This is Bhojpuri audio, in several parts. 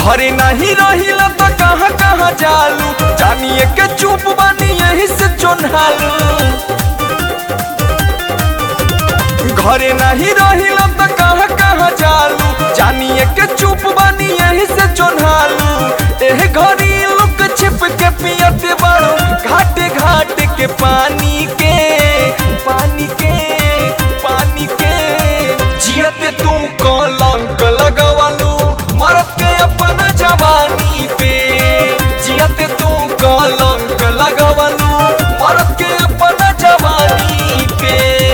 घरे नहीं रहिला तो कहाँ कहाँ जालू जानिए के चुप बानी यही से चोन्हालू घरे नहीं रहिला तो कहाँ कहाँ जालू जानिए के चुप बानी यही से चोन्हालू एह घड़ी लुक छिप के पियत बाड़ू घाटे घाटे के पानी के पानी के पानी के जियत तू कलंक लगवालू मरद के अपन जवानी पे जियत तू कलंक लगवालू मरद के अपन जवानी पे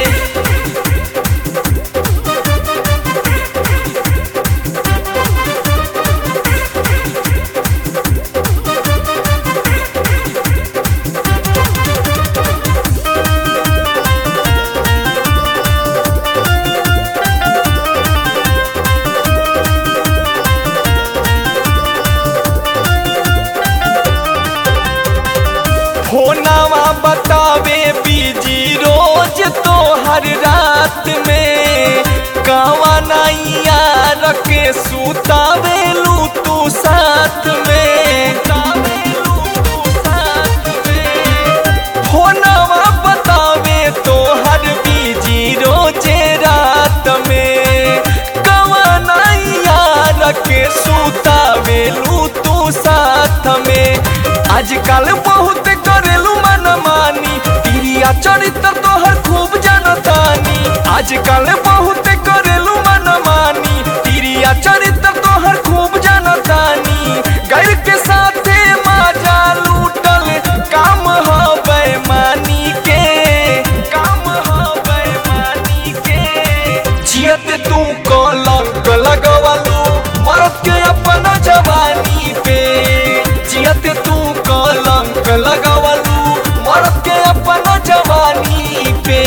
फोनावा बतावे बीजी रोज तो हर रात में कावा नैया रखे सुतावेलू तू साथ में फोनावा बतावे तो हर बीजी रोजे रात में कावा नैया रखे सुतावेलू तू साथ में आजकल बहुत करेलू मनमानी तिरिया चरित्र तोहर खूब जनतानी आजकल बहुत करेलू मनमानी तिरिया चरित्र तोहर खूब जनतानी गैर के साथे माजा लूटल काम ह बेमानी के काम ह बेमानी के जियत तू कलंक लगवालू मरद के अपन जवानी पे जियत तू कलंक लगवालू मरद के अपन जवानी पे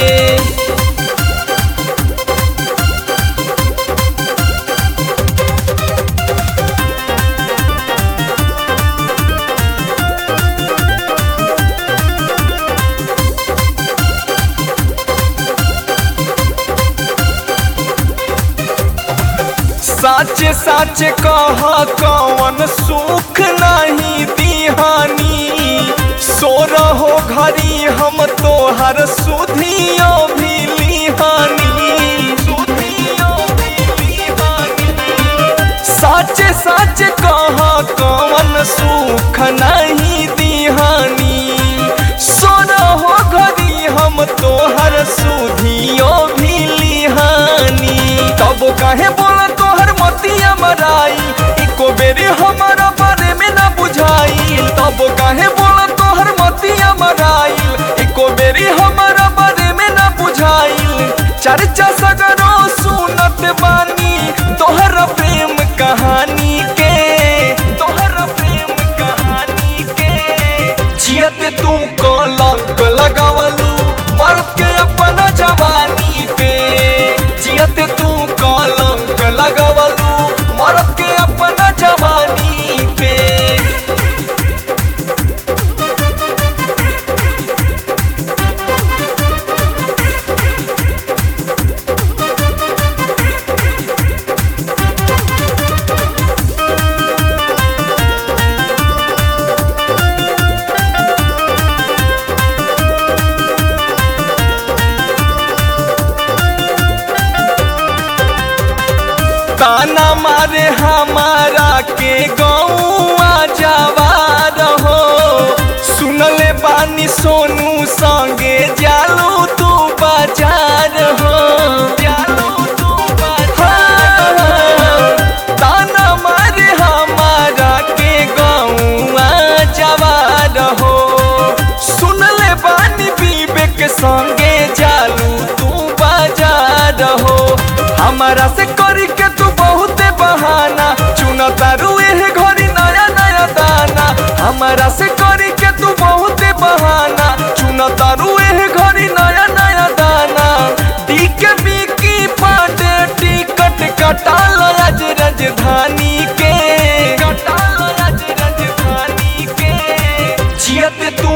सच सच कह कौन सुख नहीं दिहानी सो रहो घरी हम तोहर सुधियो भी लिहानी सुधियो भी लिहानी सच सच कह कौन सुख नहीं दिहानी सो रहो घरी हम तोहर सुधियो भी लिहानी तब काहे बोला तोहर मतिया मराई एको बेरी हमारा बारे में ना बुझाई तब काहे बोला तोहर मतिया मराई एको बेरी हमारा बारे में ना बुझाई चर्चा सगरो सुनत बानी तोहर प्रेम कहानी के तोहर प्रेम कहानी के जियत तू कलंक लगावलू मर्द के अपन जवानी पे जियत तू कलंक लगावलू मर्द के अपन जवानी पे ताना मारे हमारा के गौआ जवार हो सुनले बानी सोनू संगे जालू तू बाजार हो जालू तू बाजार ताना मारे हमारा के गौआ जवार हो सुनले बानी विवेक संगे जालू तू बाजार हो हमारा से करी के तू बहुत बहाना चुन तारू एह घड़ी नया नया दाना हमारा से करी के तू बहुत बहाना चुन तारू एह घड़ी नया नया दाना डी के बीकी पाटे टिकट कटाल आज राजधानी के कटाल आज राजधानी के जियत तू